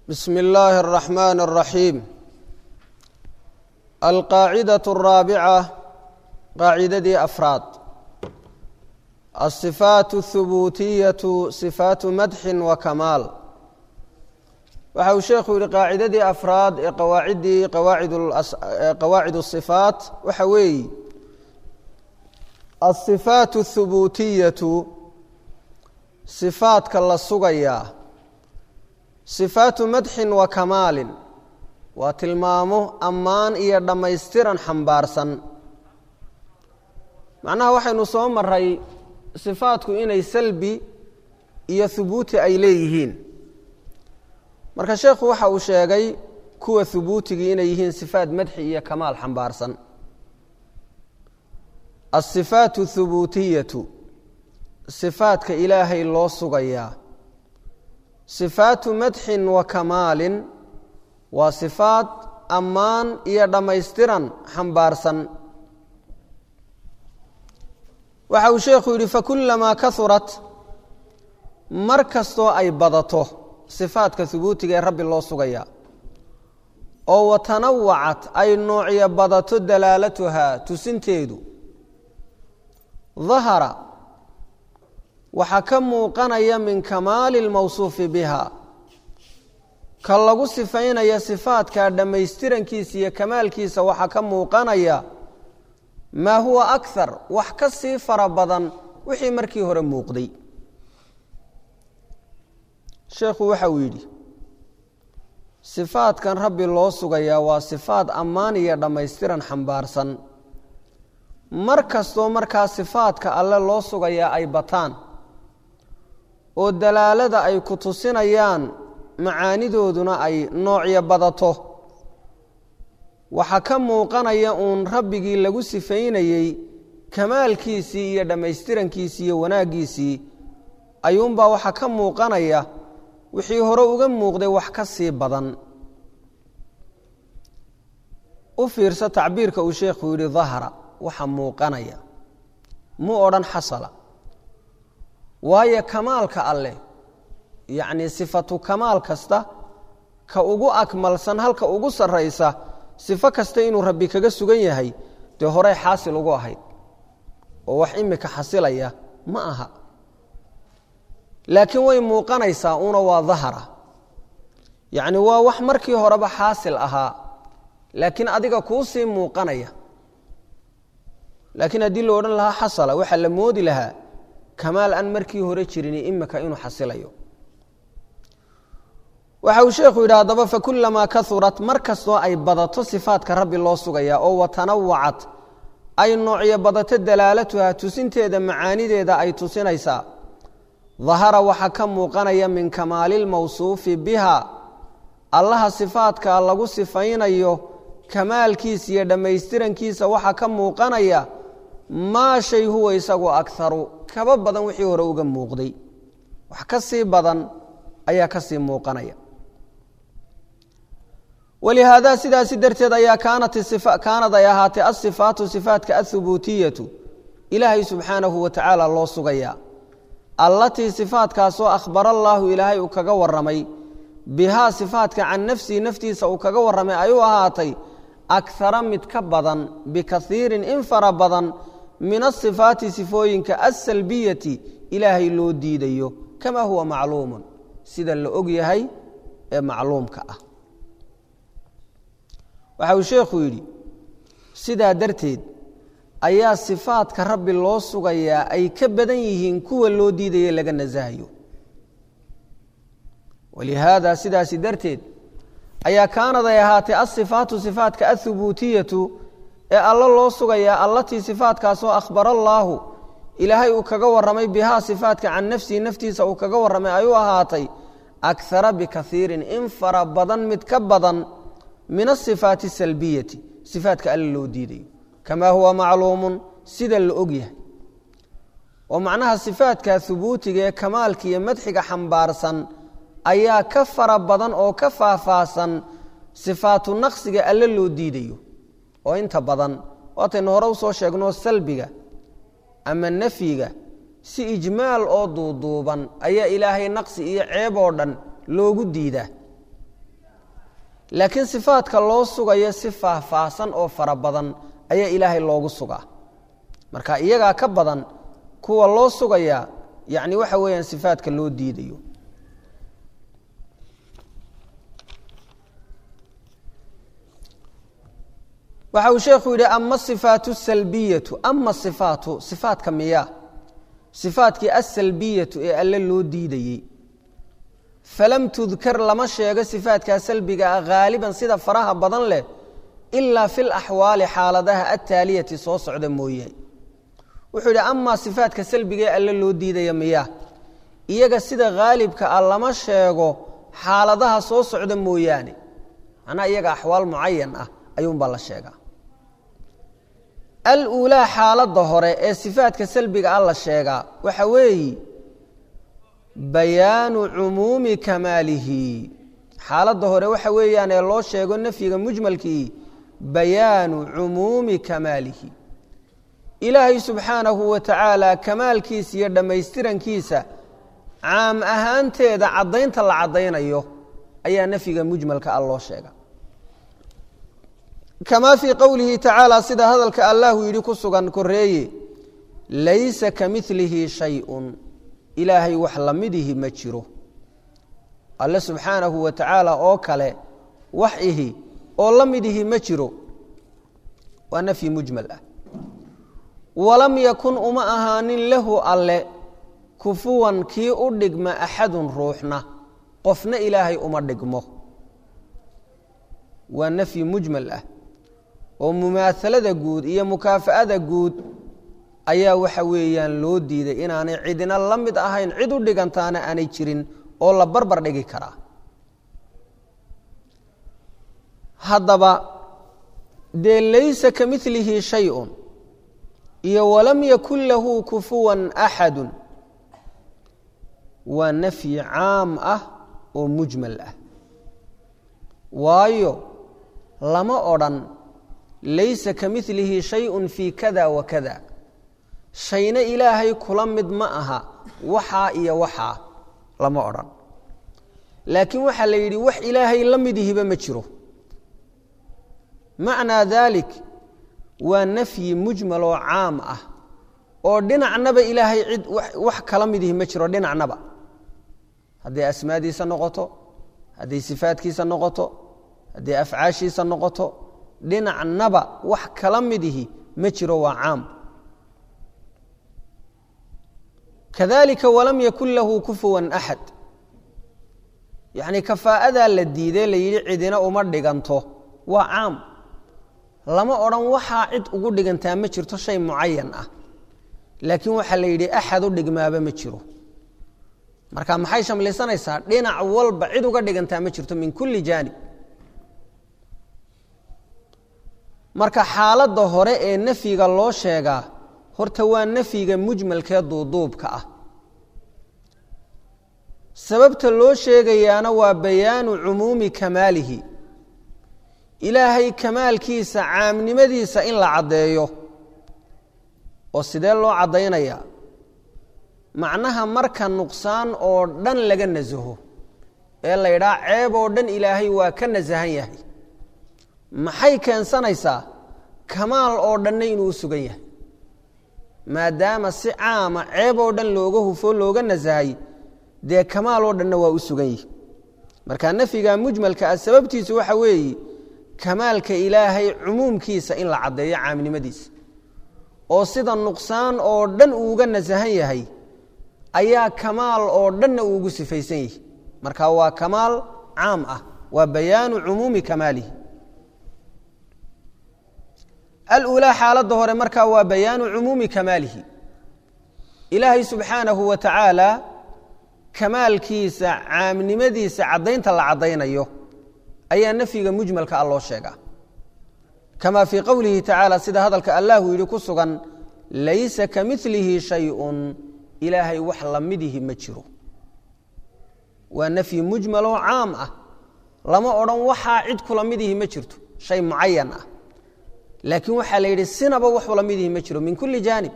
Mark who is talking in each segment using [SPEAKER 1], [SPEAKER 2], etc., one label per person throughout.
[SPEAKER 1] بسم الله الرحمن الرحيم القاعدة الرابعة قاعدة أفراد الصفات الثبوتية صفات مدح وكمال waxa uu sheekhu yihi qaacidadii afraad ee qawaaciddii qawaacid qawaacid الصifaat waxa weeyi الصifaat الثubuutiyatu صifaatka la sugayaa صifaatu madxin wa kamaalin waa tilmaamo ammaan iyo dhammaystiran xambaarsan macnaha waxaynu soo maray sifaatku inay salbi iyo hubuuti ay leeyihiin marka sheekhu waxa uu sheegay kuwa hubuutigii inay yihiin sifaat madxi iyo kamaal xambaarsan asifaatu thubuutiyatu sifaatka ilaahay loo sugayaa sifaatu madxin wa kamaalin waa sifaat ammaan iyo dhammaystiran xambaarsan waxa uu sheekhu yidhi fakulamaa kaurat mar kastoo ay badato sifaatka hubuutiga ee rabbi loo sugayaa oo watanawacat ay noocyo badato dalaalatuhaa tusinteedu dahara waxaa ka muuqanaya min kamaali lmawsuufi biha ka lagu sifaynaya sifaatkaa dhammaystirankiisa iyo kamaalkiisa waxaa ka muuqanaya maa huwa akthar wax ka sii fara badan wixii markii hore muuqday sheekhu waxa uu yidhi sifaatkan rabbi loo sugayaa waa sifaat ammaan iyo dhammaystiran xambaarsan mar kastoo markaa sifaatka alle loo sugayaa ay bataan oo dalaalada ay ku tusinayaan macaanidooduna ay noocyo badato waxaa ka muuqanaya uun rabbigii lagu sifaynayey kamaalkiisii iyo dhammaystirankiisii iyo wanaaggiisii ayuunbaa waxaa ka muuqanaya wixii hore uga muuqday wax ka sii badan u fiirsa tacbiirka uu sheekhu yidhi dahara waxa muuqanaya mu odhan xasala waayo kamaalka alleh yacnii sifatu kamaal kasta ka ugu akmalsan halka ugu sarraysa sifo kasta inuu rabbi kaga sugan yahay dee horey xaasil ugu ahayd oo wax imika xasilaya ma aha laakiin way muuqanaysaa una waa dahara yacni waa wax markii horeba xaasil ahaa laakiin adiga kuu sii muuqanaya laakiin haddii la odhan lahaa xasala waxaa la moodi lahaa kamaal aan markii hore jirin imika inuu xasilayo waxa uu sheekhu yidhi haddaba fakulamaa kaurat mar kastoo ay badato sifaatka rabbi loo sugayaa oo watanawacat ay noocyo badato dalaalatuha tusinteeda macaanideeda ay tusinaysaa dahara waxaa ka muuqanaya min kamaalilmawsuufi biha allaha sifaatkaa lagu sifaynayo kamaalkiisa iyo dhammaystirankiisa waxaa ka muuqanaya maa shay huwa isagu akaru kaba badan wixii hore uga muuqday wax ka sii badan ayaa ka sii muuqanaya walihaada sidaasi darteed ayaa kaanad ay ahaatay asifaatu sifaatka ahubuutiyatu ilaahay subxaanahu wa tacaala loo sugayaa allatii sifaatkaasoo akhbara allaahu ilaahay uu kaga waramay bihaa sifaatka can nafsihi naftiisa uu kaga warramay ayuu ahaatay akara mid ka badan bikaiirin in fara badan min asifaati sifooyinka asalbiyati ilaahay loo diidayo kamaa huwa macluumun sida la og yahay ee macluumka ah waxa uu sheekhu yidhi sidaa darteed ayaa sifaadka rabbi loo sugayaa ay ka badan yihiin kuwa loo diidaye laga nasahayo walihaada sidaasi darteed ayaa kaanad ay ahaatay asifaatu sifaatka ahubuutiyatu ee alla loo sugayaa allatii sifaatkaasoo akhbara allaahu ilaahay uu kaga warramay bihaa sifaatka can nafsihi naftiisa uu kaga warramay ayuu ahaatay akara bikaiirin in fara badan mid ka badan min asifaati asalbiyati sifaatka alla loo diidayo kamaa huwa macluumun sida la og yahay oo macnaha sifaatkaa hubuutiga ee kamaalka iyo madxiga xambaarsan ayaa ka fara badan oo ka faahfaahsan sifaatu naqsiga alle loo diidayo oo inta badan waataynu hore usoo sheegno salbiga ama nafyiga si ijmaal oo duuduuban ayaa ilaahay naqsi iyo ceeb oo dhan loogu diidaa laakiin sifaadka loo sugayo si faahfaahsan oo fara badan ayaa ilaahay loogu sugaa marka iyagaa ka badan kuwa loo sugaya yani waxa weeyaan sifaadka loo diidayo waxa uu sheekhu yidhi ama sifaatu salbiyatu ama sifaatu sifaatka miya sifaatkii asalbiyatu ee alle loo diidayey falam tudkar lama sheego sifaatkaa salbiga ah haaliban sida faraha badan leh ilaa fi laxwaali xaaladaha attaaliyati soo socda mooye wuxuu yidhi amaa sifaatka salbiga ee alle loo diidaya miya iyaga sida haalibka ah lama sheego xaaladaha soo socda mooyaane macnaha iyaga axwaal mucayan ah ayuunbaa la sheegaa aluulaa xaaladda hore ee sifaadka salbiga ah la sheegaa waxa weeyi bayaanu cumuumi kamaalihi xaaladda hore waxa weeyaan ee loo sheego nafyiga mujmalkii bayaanu cumuumi kamaalihi ilaahay subxaanahu wa tacaala kamaalkiisa iyo dhammaystirankiisa caam ahaanteeda caddaynta la caddaynayo ayaa nafyiga mujmalka ah loo sheega kamaa fii qowlihi tacaala sida hadalka allahu yidhi ku sugan koreeye laysa ka milihi shayun ilaahay wax lamidihi ma jiro alle subxaanahu wa tacaala oo kale wax ihi oo la midihi ma jiro waa nafyi mujmal ah walam yakun uma ahaanin lahu alle kufuwan kii u dhigma axadun ruuxna qofna ilaahay uma dhigmo waa nafyi mujmal ah oo mumaahalada guud iyo mukaafa'ada guud ayaa waxa weeyaan loo diiday inaanay cidina la mid ahayn cid u dhigantaana aanay jirin oo la barbar dhigi karaa haddaba dee laysa ka milihi shayun iyo walam yakun lahu kufuwan axadun waa nafyi caam ah oo mujmal ah waayo lama odrhan laysa ka milihi shayun fii kada wa kada shayna ilaahay kula mid ma aha waxaa iyo waxaa lama odhan laakiin waxaa la yidhi wax ilaahay la midihiba ma jiro macnaa daalik waa nafyi mujmal oo caam ah oo dhinacnaba ilaahay cid wax kala midihi ma jiro dhinacnaba hadday asmaadiisa noqoto hadday sifaadkiisa noqoto hadday afcaashiisa noqoto dhinacnaba wax kala midihi ma jiro waa caam kadalika walam yakun lahu kufuwan axad yacni kafaa'adaa la diidee la yidhi cidina uma dhiganto waa caam lama odhan waxaa cid ugu dhigantaa ma jirto shay mucayan ah laakiin waxaa la yidhi axad u dhigmaaba ma jiro marka maxay shamlisanaysaa dhinac walba cid uga dhigantaa ma jirto min kulli jaanib marka xaaladda hore ee nafyiga loo sheegaa horta waa nafyiga mujmalkee duuduubka ah sababta loo sheegayaana waa bayaanu cumuumi kamaalihi ilaahay kamaalkiisa caamnimadiisa in la caddeeyo oo sidee loo caddaynayaa macnaha marka nuqsaan oo dhan laga nasaho ee la ydhaa ceeb oo dhan ilaahay waa ka nasahan yahay maxay keensanaysaa kamaal oo dhanna inuu u sugan yahay maadaama si caama ceeb oo dhan looga hufo looga nasahay dee kamaal oo dhanna waa u sugan yihi marka nafyiga mujmalka ah sababtiisu waxa weeye kamaalka ilaahay cumuumkiisa in la caddeeyo caamnimadiisa oo sida nuqsaan oo dhan uuga nasahan yahay ayaa kamaal oo dhanna uugu sifaysan yihi marka waa kamaal caam ah waa bayaanu cumuumi kamaalihi aluulaa xaaladda hore markaa waa bayaanu cumuumi kamaalihi ilaahay subxaanahu wa tacaala kamaalkiisa caamnimadiisa caddaynta la caddaynayo ayaa nafyiga mujmalka ah loo sheegaa kama fii qowlihi tacaala sida hadalka allahu yidhi ku sugan laysa ka milihi shayun ilaahay wax lamidihi ma jiro waa nafyi mujmaloo caam ah lama odhan waxaa cid kula midihi ma jirto shay mucayan ah laakiin waxaa la yidhi sinaba waxu lamidihi ma jiro min kulli jaanib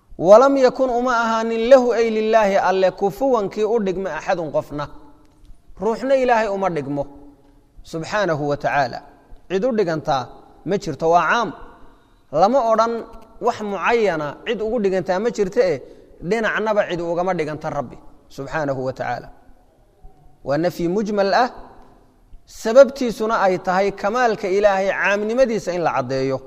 [SPEAKER 1] walam yakun uma ahaanin lahu ay lilaahi alle kufuwankii u dhigma axadun qofna ruuxna ilaahay uma dhigmo subxaanahu wa tacaala cid u dhigantaa ma jirto waa caam lama odhan wax mucayana cid ugu dhigantaa ma jirto eh dhinacnaba cid ugama dhiganta rabbi subxaanahu wa tacaala waa nafyi mujmal ah sababtiisuna ay tahay kamaalka ilaahay caamnimadiisa in la caddeeyo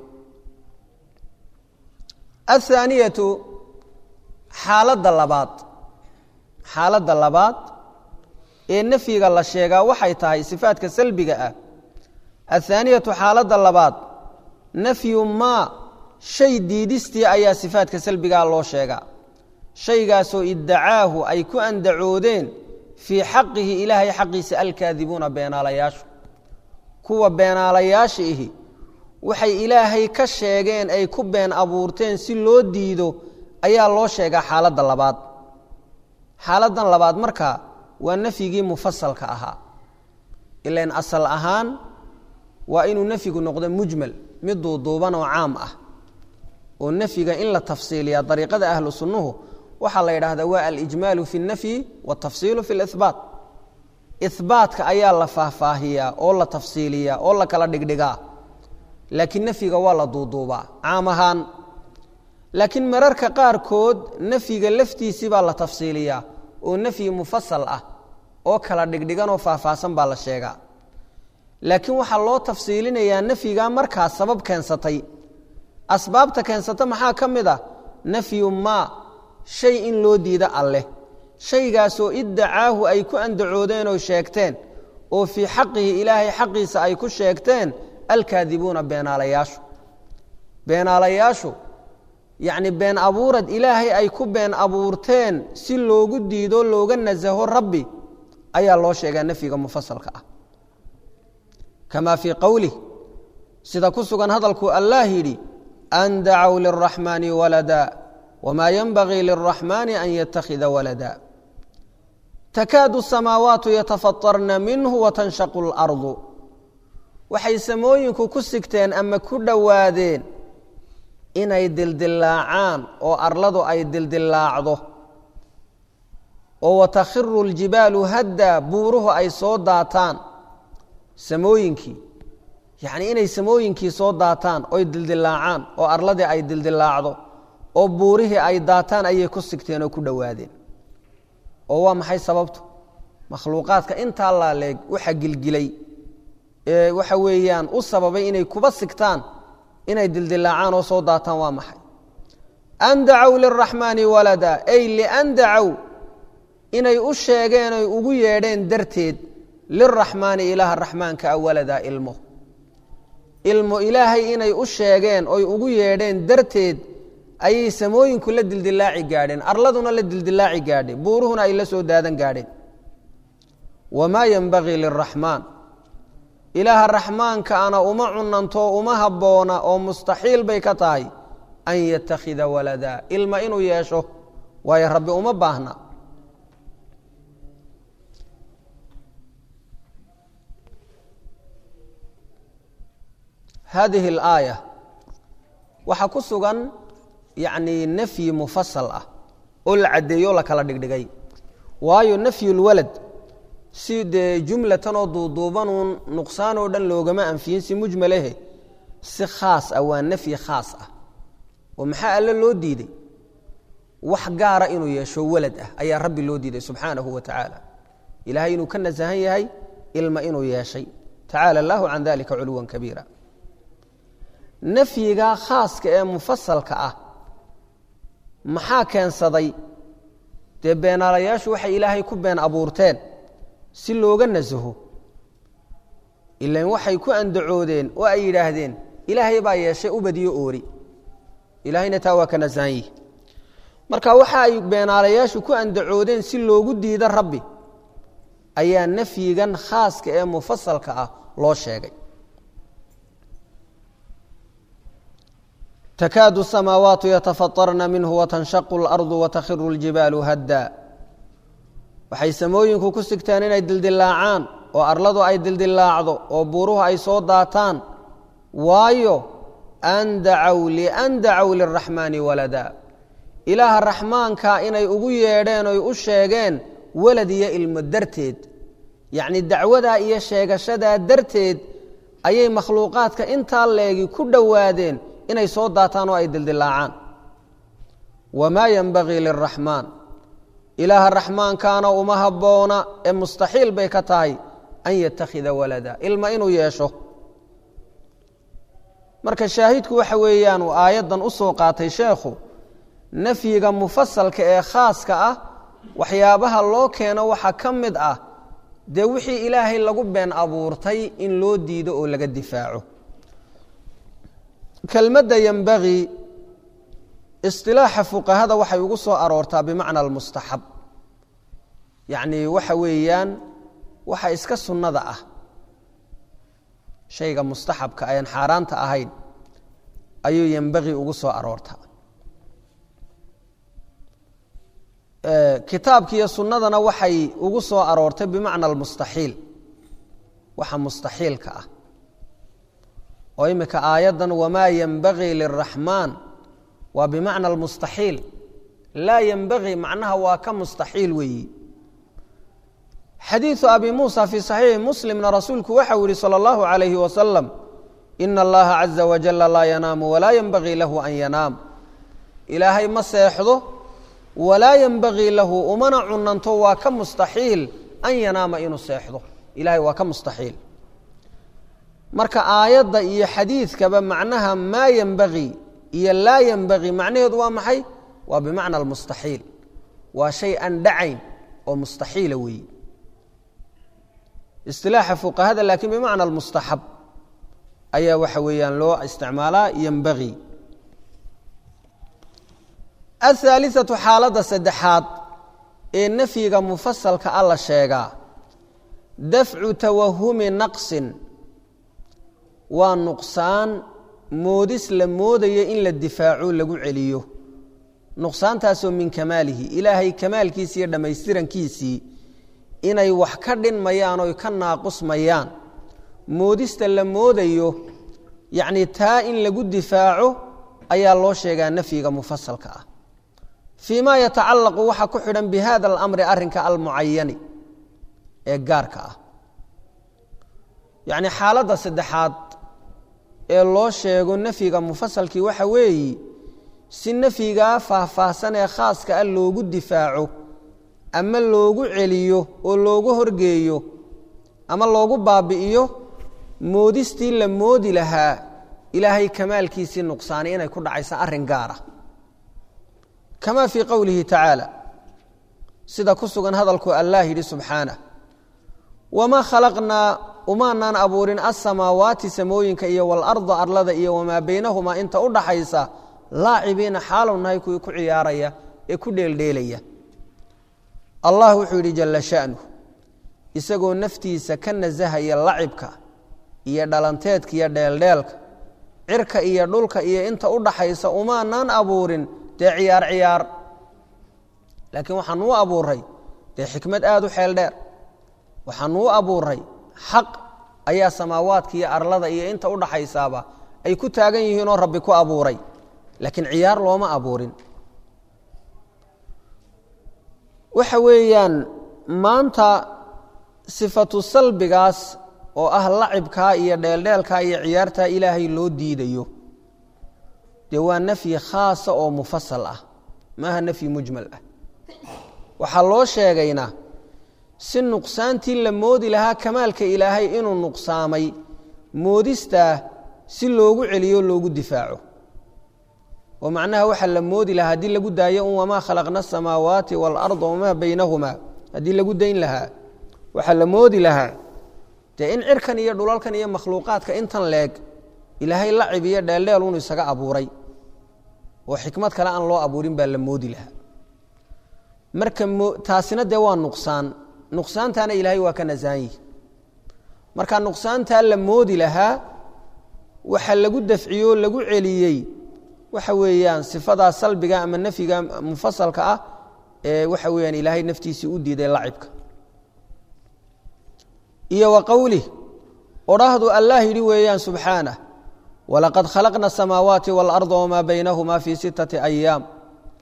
[SPEAKER 1] athaaniyatu xaaladda labaad xaaladda labaad ee nafyiga la sheegaa waxay tahay sifaadka salbiga ah athaaniyatu xaaladda labaad nafyu maa shay diidistii ayaa sifaadka salbigaa loo sheegaa shaygaasoo iddacaahu ay ku andacoodeen fii xaqihi ilaahay xaqiisa alkaadibuuna beenaalayaashu kuwa beenaalayaasha ihi waxay ilaahay ka sheegeen ay ku been abuurteen si loo diido ayaa loo sheegaa xaaladda labaad xaaladdan labaad marka waa nafyigii mufasalka ahaa ilan asal ahaan waa inuu nafyigu noqdo mujmal mid duuduuban oo caam ah oo nafyiga in la tafsiiliya dariiqada ahlu sunnuhu waxaa la yidhaahdaa waa alijmaalu fi اnafyi wاtafsiilu fi اlihbaat ihbaatka ayaa la faahfaahiyaa oo la tafsiiliyaa oo la kala dhigdhigaa laakiin nafyiga waa la duuduubaa caam ahaan laakiin mararka qaarkood nafyiga laftiisii baa la tafsiiliyaa oo nafyi mufasal ah oo kala dhigdhigan oo faahfaahsan baa la sheegaa laakiin waxaa loo tafsiilinayaa nafyigaa markaa sabab keensatay asbaabta keensata maxaa ka mid ah nafyu maa shay in loo diida alleh shaygaasoo iddacaahu ay ku andacoodeen oo sheegteen oo fii xaqihi ilaahay xaqiisa ay ku sheegteen alkaadibuuna beenaalayaashu beenaalayaashu yacni been abuurad ilaahay ay ku been abuurteen si loogu diido looga nasaho rabbi ayaa loo sheegaa nafyiga mufasalka ah kamaa fii qowlih sida ku sugan hadalkuu allaah yidhi an dacow liraxmaani walada wmaa yenbagii liraxmaani an yattakhida walada takaadu samaawaatu yatafatarna minhu watanshaqu اlardu waxay samooyinku ku sigteen ama ku dhowaadeen inay dildilaacaan oo arladu ay dildilaacdo oo watakhiru اljibaalu hadda buuruhu ay soo daataan samooyinkii yacnii inay samooyinkii soo daataan oy dildilaacaan oo arladii ay dildilaacdo oo buurihii ay daataan ayay ku sigteen oo ku dhowaadeen oo waa maxay sababtu makhluuqaadka intaa laaleeg waxa gilgilay ee waxa weeyaan u sababay inay kuba sigtaan inay dildilaacaan oo soo daataan waa maxay an dacow liraxmaani walada ay lian dacow inay u sheegeen oy ugu yeedheen darteed liraxmaani ilaaha raxmaanka a walada ilmo ilmo ilaahay inay u sheegeen oy ugu yeedheen darteed ayay samooyinku la dildilaaci gaadheen arladuna la dildilaaci gaadhay buuruhuna ay la soo daadan gaadheen wamaa yenbagii liraxmaan ilaaha raxmaanka ana uma cunanto uma habboona oo mustaxiil bay ka tahay an yatakhida walada ilma inuu yeesho waayo rabbi uma baahna hadihi alaaya waxaa ku sugan yacni nafyi mufasal ah oo la caddeeyo o la kala dhigdhigay waayo nafyulwalad si dee jumlatan oo duuduubanuun nuqsaan oo dhan loogama anfiyin si mujmalehe si khaas ah waa nafyi khaas ah oo maxaa alle loo diiday wax gaara inuu yeesho walad ah ayaa rabbi loo diiday subxaanahu wa tacaala ilahay inuu ka nasahan yahay ilma inuu yeeshay tacaala allahu can dalika culuwan kabiira nafyiga khaaska ee mufasalka ah maxaa keensaday dee beenaalayaashu waxay ilaahay ku been abuurteen si looga nasaho ilan waxay ku andacoodeen oo ay yidhaahdeen ilaahay baa yeeshay ubadiyo oori ilaahayna taa waa ka nasahan yihi marka waxa ay beenaalayaashu ku andacoodeen si loogu diido rabbi ayaa nafyigan khaaska ee mufasalka ah loo sheegay takaadu الsamaawaatu yatafaطarna minhu watanshaqu اlardu watakhiru اljibaalu hadda waxay samooyinku ku sigteen inay dildilaacaan oo arladu ay dildilaacdo oo buuruhu ay soo daataan waayo an dacow lian dacow liraxmaani walada ilaaha raxmaanka inay ugu yeedheen oy u sheegeen walad iyo ilmo darteed yacni dacwadaa iyo sheegashadaa darteed ayay makhluuqaadka intaa leegi ku dhowaadeen inay soo daataan oo ay dildilaacaan wamaa yenbagii liraxmaan ilaaha raxmaankaana uma habboona ee mustaxiil bay ka tahay an yatakhida walada ilma inuu yeesho marka shaahidku waxa weeyaan uu aayaddan u soo qaatay sheekhu nafyiga mufasalka ee khaaska ah waxyaabaha loo keeno waxaa ka mid ah dee wixii ilaahay lagu been abuurtay in loo diido oo laga difaaco kelmadda yembagii isilaaxa fuqahada waxay ugu soo aroortaa bimacna almustaxab yacni waxa weeyaan waxa iska sunnada ah shayga mustaxabka ayaan xaaraanta ahayn ayuu yembagii ugu soo aroortaa kitaabkiiyo sunnadana waxay ugu soo aroortay bimacna almustaxiil waxa mustaxiilka ah oo imika aayaddan wamaa yenbagii liraxmaan waa bimacna almustaxiil laa yenbagii macnaha waa ka mustaxiil weeyi xadiiثu abi muusa fii صaxiixi muslimna rasuulku waxau yihi salى اllahu عalayhi wasalam ina allaha caza wajala laa yanaamu walaa yenbagii lahu an yanaam ilaahay ma seexdo walaa yenbagii lahu umana cunanto waa ka mustaxiil an yanaama inuu seexdo ilahay waa ka mustaxiil marka aayadda iyo xadiidkaba macnaha maa yenbagii iyo laa yenbagii macnaheedu waa maxay waa bimacna almustaxiil waa shay aan dhacayn oo mustaxiila weeyi isilaaxa fuqahada laakiin bimacna almustaxab ayaa waxa weeyaan loo isticmaalaa yenbagii ahaaliatu xaaladda saddexaad ee nafyiga mufasalka a la sheegaa dafcu tawahumi naqsin waa nuqsaan moodis la moodaya in la difaaco lagu celiyo nuqsaantaasoo min kamaalihi ilaahay kamaalkiisii iyo dhammaystirankiisii inay wax ka dhinmayaan oy ka naaqusmayaan moodista la moodayo yacni taa in lagu difaaco ayaa loo sheegaa nafyiga mufasalka ah fii ma yatacallaqu waxa ku xidhan bi hada alamri arrinka almucayani ee gaarka ah yacni xaaladda saddexaad ee loo sheego nafyiga mufasalkii waxa weeyi si nafyigaa faahfaahsan ee khaaska ah loogu difaaco ama loogu celiyo oo loogu horgeeyo ama loogu baabi'iyo moodistii la moodi lahaa ilaahay kamaalkiisii nuqsaanay inay ku dhacaysa arrin gaara kama fii qowlihi tacaala sida ku sugan hadalku allah yidhi subxaanah wamaa khalaqnaa umaanaan abuurin asamaawaati samooyinka iyo walarda arlada iyo wamaa baynahumaa inta u dhaxaysa laacibiina xaalow nahay kuwii ku ciyaaraya ee ku dheeldheelaya allah wuxuu yidhi jalla sha'nu isagoo naftiisa ka nasahaya lacibka iyo dhalanteedka iyo dheeldheelka cirka iyo dhulka iyo inta u dhaxaysa umaanaan abuurin dee ciyaar ciyaar laakiin waxaan uu abuuray dee xikmad aada u xeel dheer waxaan uu abuuray xaq ayaa samaawaadka iyo arlada iyo inta u dhaxaysaaba ay ku taagan yihiinoo rabbi ku abuuray laakiin ciyaar looma abuurin waxa weeyaan maanta sifatu salbigaas oo ah lacibkaa iyo dheeldheelkaa iyo ciyaartaa ilaahay loo diidayo dee waa nafyi khaasa oo mufasal ah maaha nafyi mujmal ah waxaa loo sheegayna si nuqsaantii la moodi lahaa kamaalka ilaahay inuu nuqsaamay moodistaa si loogu celiyo loogu difaaco oo macnaha waxaa la moodi lahaa haddii lagu daayo un wamaa khalaqna asamaawaati waalarda wamaa baynahumaa haddii lagu dayn lahaa waxaa la moodi lahaa dee in cirkan iyo dhulalkan iyo makhluuqaadka intan leeg ilaahay lacib iyo dheeldheel unu isaga abuuray oo xikmad kale aan loo abuurin baa la moodi lahaa marka taasina dee waa nuqsaan nuqsaantaana ilaahay waa ka nasahan yihi marka nuqsaantaa la moodi lahaa waxa lagu dafciyo lagu celiyey waxa weeyaan sifadaa salbiga ama nafyiga mufasalka ah ee waxa weeyaan ilaahay naftiisii u diiday lacibka iyo wa qowlih odhaahdu allah yidhi weeyaan subxaanah walaqad khalaqna asamaawaati waalarda wamaa baynahumaa fii sittati ayaam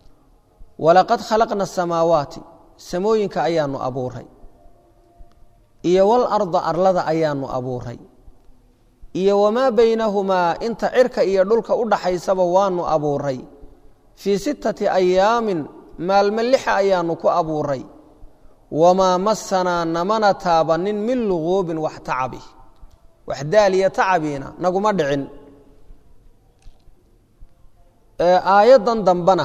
[SPEAKER 1] walaqad khalaqna asamaawaati samooyinka ayaanu abuuray iyo walarda arlada ayaanu abuuray iyo wamaa baynahumaa inta cirka iyo dhulka u dhaxaysaba waanu abuuray fii sittati ayaamin maalmo lixa ayaanu ku abuuray wamaa masanaa namana taabanin min luguubin wax tacabi wax daaliya tacabiina naguma dhicin aayaddan dambena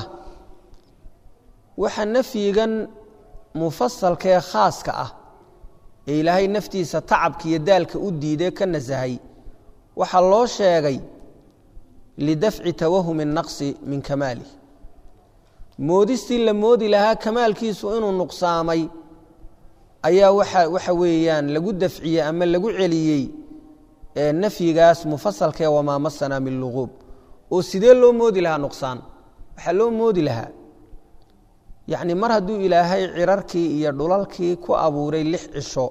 [SPEAKER 1] waxa nafyigan mufasalkaee khaaska ah ee ilaahay naftiisa tacabka iyo daalka u diiday ka nasahay waxaa loo sheegay lidafci tawahumi naqsi min kamaalih moodistii la moodi lahaa kamaalkiisu inuu nuqsaamay ayaa waxa waxa weeyaan lagu dafciyey ama lagu celiyey nafyigaas mufasalkaee wamaa masanaa min luquub oo sidee loo moodi lahaa nuqsaan waxaa loo moodi lahaa yacni mar hadduu ilaahay cirarkii iyo dhulalkii ku abuuray lix cisho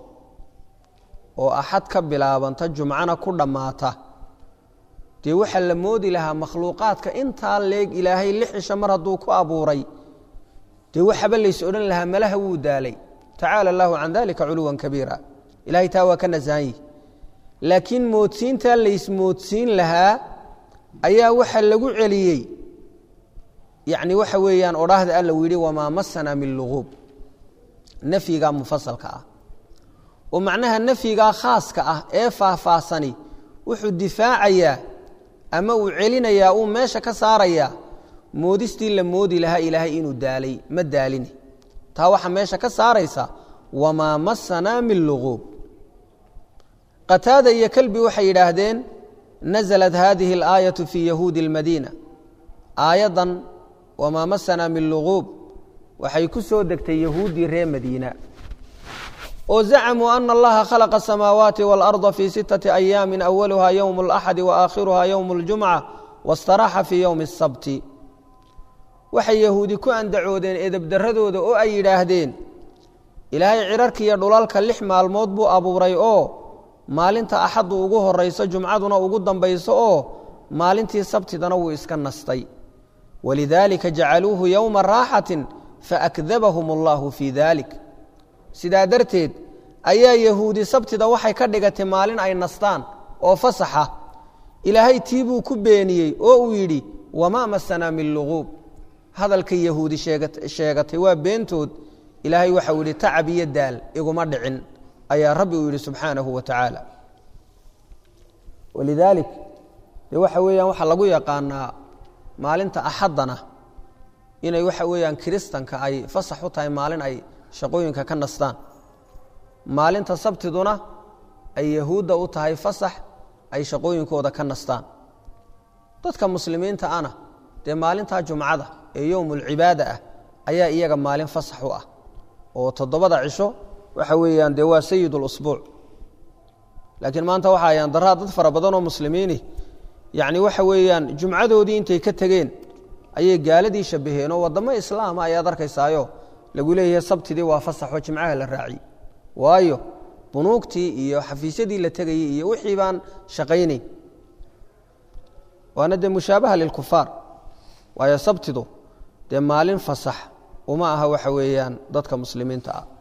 [SPEAKER 1] oo axad ka bilaabanta jumcana ku dhammaata dee waxaa la moodi lahaa makhluuqaadka intaa leeg ilaahay lix cisho mar hadduu ku abuuray dee waxaba lays odhan lahaa malaha wuu daalay tacaala allaahu can dalika culuwan kabiira ilahay taa waa ka nasahan yihi laakiin moodsiintaa laysmoodsiin lahaa ayaa waxaa lagu celiyey yacni waxa weeyaan odhaahda alla uu yidhi wamaa masana min luquub nafyigaa mufasalka ah oo macnaha nafyigaa khaaska ah ee faahfaahsani wuxuu difaacayaa ama uu celinayaa uu meesha ka saarayaa moodistii la moodi lahaa ilaahay inuu daalay ma daaline taa waxaa meesha ka saaraysa wamaa masanaa min luquub qataada iyo kalbi waxay yidhaahdeen naزlat hadihi اlaayaة fii yahuudi اlmadiina aayaddan wamaa masanaa min luquub waxay ku soo degtay yahuuddii reer madiina oo zacmuu ana allaha khalaqa asamaawaati wاlأrضa fii sittaةi ayaami awaluha ywm اlaxadi waakhiruha ywm اljumca wاstaraxa fii ywmi الsabti waxay yahuudi ku andacoodeen edebdaradooda oo ay yidhaahdeen ilaahay cirarka iyo dhulalka lix maalmood buu abuuray oo maalinta axaddu ugu horayso jumcaduna ugu dambayso oo maalintii sabtidana wuu iska nastay walidaalika jacaluuhu yowma raaxatin faakdabahum allahu fii dalik sidaa darteed ayaa yahuudi sabtida waxay ka dhigatay maalin ay nastaan oo fasaxa ilaahay tii buu ku beeniyey oo uu yidhi wamaa masanaa min luquub hadalka yahuudi sheegatay waa beentood ilaahay waxau yidhi tacab iyo daal iguma dhicin ayaa rabbi uu yidhi subxaanahu wa tacaala walidaalik dee waxa weeyaan waxaa lagu yaqaanaa maalinta axaddana inay waxa weeyaan kiristanka ay fasax u tahay maalin ay shaqooyinka ka nastaan maalinta sabtiduna ay yahuudda u tahay fasax ay shaqooyinkooda ka nastaan dadka muslimiinta ana dee maalintaa jumcada ee yowmulcibaada ah ayaa iyaga maalin fasax u ah oo toddobada cisho waxa weeyaan dee waa sayid اlusbuuc laakiin maanta waxa ayaan daraa dad fara badan oo muslimiini yacni waxa weeyaan jumcadoodii intay ka tegeen ayay gaaladii shabaheen oo waddamo islaama ayaad arkaysaayo lagu leeyahay sabtidii waa fasaxoo jimcaha la raaci waayo bunuugtii iyo xafiisyadii la tegayey iyo wixii baan shaqaynayn waana dee mushaabaha lilkufaar waayo sabtidu dee maalin fasax uma aha waxa weeyaan dadka muslimiinta ah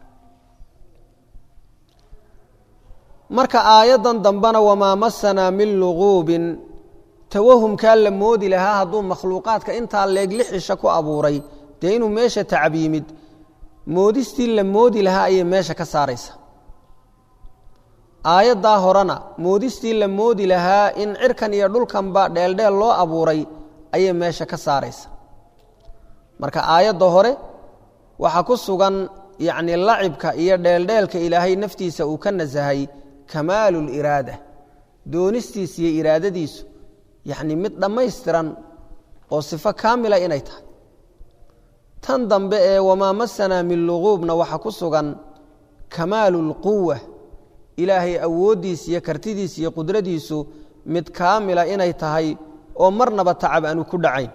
[SPEAKER 1] marka aayaddan dambena wamaa masanaa min luquubin tawahumkaa la moodi lahaa hadduu makhluuqaadka intaa leeg lixisha ku abuuray dee inuu meesha tacab yimid moodistii la moodi lahaa ayay meesha ka saaraysa aayaddaa horena moodistii la moodi lahaa in cirkan iyo dhulkanba dheeldheel loo abuuray ayay meesha ka saaraysa marka aayadda hore waxaa ku sugan yacni lacibka iyo dheeldheelka ilaahay naftiisa uu ka nasahay kamaalu liraada doonistiisa iyo iraadadiisu yacni mid dhammaystiran oo sifo kaamila inay tahay tan dambe ee wamaa masanaa min luquubna waxaa ku sugan kamaalu lquwa ilaahay awooddiisa iyo kartidiisa iyo qudradiisu mid kaamila inay tahay oo marnaba tacab aanu ku dhacayn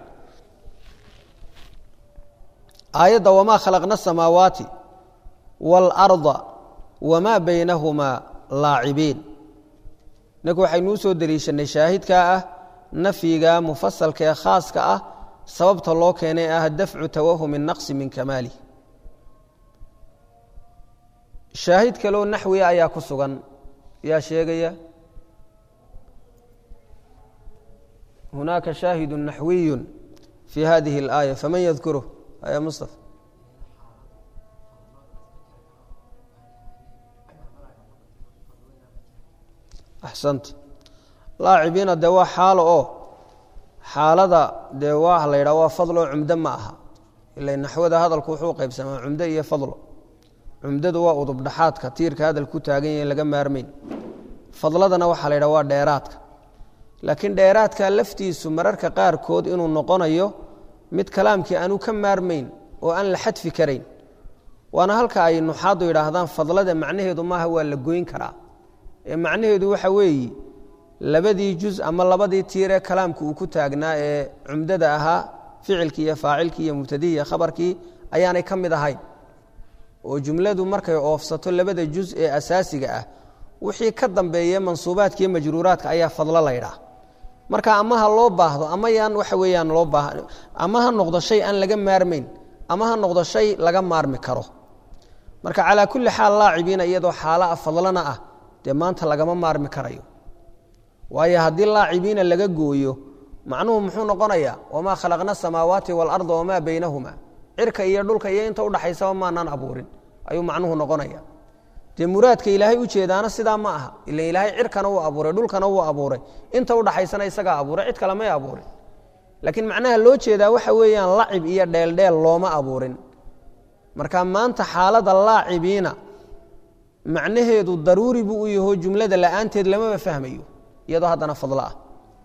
[SPEAKER 1] aayadda wamaa khalaqna asamaawaati waalarda wamaa baynahumaa laacibiin inaku waxaynuu soo deliishanay shaahidkaa ah nafyiga mufasalka ee khaaska ah sababta loo keenay ah dafcu tawahumi naqsi min kamaalih shaahid kaloo naxwiya ayaa ku sugan yaa sheegaya hunaaka shaahidu naxwiyu fi hadihi اlaaya faman yadkuruh ya mustafa axsanta laacibiina dee waa xaalo oo xaalada dee waa la yidhaha waa fadlo cumdo ma aha ila naxwada hadalku wuxuu qaybsamaa cumdo iyo fadlo cumdadu waa udub dhaxaadka tiirka hadal ku taagan yahe laga maarmeyn fadladana waxaa la yidhaha waa dheeraadka laakiin dheeraadka laftiisu mararka qaarkood inuu noqonayo mid kalaamkii aanu ka maarmayn oo aan la xadfi karayn waana halka ay nuxaadu yidhaahdaan fadlada macnaheedu maaha waa la goyn karaa ee macnaheedu waxa weeye labadii juz ama labadii tiiree kalaamka uu ku taagnaa ee cumdada ahaa ficilkii iyo faacilkii iyo mubtadihii iyo khabarkii ayaanay ka mid ahayn oo jumladu markay oofsato labada juz ee asaasiga ah wixii ka dambeeye mansuubaadka iyo majruuraadka ayaa fadlo la ydhaah marka ama ha loo baahdo ama yaan waxa weeyaan loo baah ama ha noqdo shay aan laga maarmayn ama ha noqdo shay laga maarmi karo marka calaa kulli xaal laacibiina iyadoo xaala fadlana ah dee maanta lagama maarmi karayo waayo haddii laacibiina laga gooyo macnuhu muxuu noqonayaa wamaa khalaqna asamaawaati waalarda wamaa baynahuma cirka iyo dhulka iyo inta udhaxaysaba maanaan abuurin ayuu macnuhu noqonaya dee muraadka ilaahay ujeedaana sidaa ma aha ila ilaahay cirkana wuu abuuray dhulkana wuu abuuray inta udhaxaysana isagaa abuuray cid kale may abuurin laakiin macnaha loo jeedaa waxa weeyaan lacib iyo dheeldheel looma abuurin marka maanta xaalada laacibiina macnaheedu daruuri buu u yaho jumlada la'aanteed lamaba fahmayo iyadoo haddana fadlo ah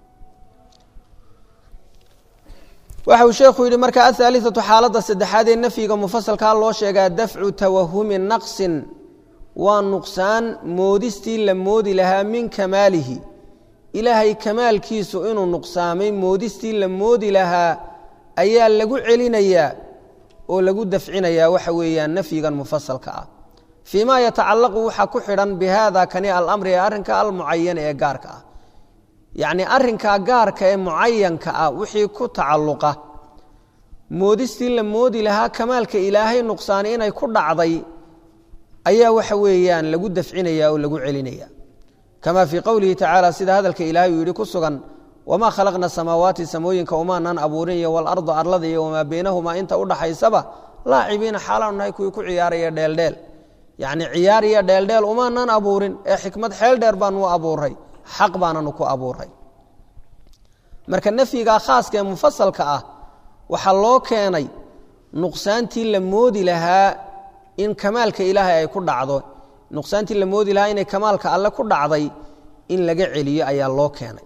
[SPEAKER 1] waxa uu sheekhu yidhi marka ahaaliatu xaaladda saddexaad ee nafyiga mufasalkaa loo sheegaa dafcu tawahumi naqsin waa nuqsaan moodistii la moodi lahaa min kamaalihi ilaahay kamaalkiisu inuu nuqsaamay moodistii la moodi lahaa ayaa lagu celinayaa oo lagu dafcinayaa waxa weeyaan nafyigan mufasalka ah fii ma yatacallaqu waxaa ku xidhan bi haada kani alamri ee arrinka almucayan ee gaarka ah yacnii arrinkaa gaarka ee mucayanka ah wixii ku tacalluqa moodistii la moodi lahaa kamaalka ilaahay nuqsaani inay ku dhacday ayaa waxa weeyaan lagu dafcinaya oo lagu celinaya kama fii qowlihi tacaala sida hadalka ilaahay uu yidhi ku sugan wamaa khalaqna samaawaati samooyinka umaanan abuurin iyo walarda arlada iyo wamaa baynahumaa inta udhaxaysaba laacibiina xaalaanu nahay kuwii ku ciyaaraya dheeldheel yacni ciyaar iyo dheeldheel umaanan abuurin ee xikmad xeel dheer baanu abuuray xaq baananu ku abuuray marka nafyigaa khaaska ee mufasalka ah waxaa loo keenay nuqsaantii la moodi lahaa in kamaalka ilaahay ay ku dhacdo nuqsaantii la moodi lahaa inay kamaalka alle ku dhacday in laga celiyo ayaa loo keenay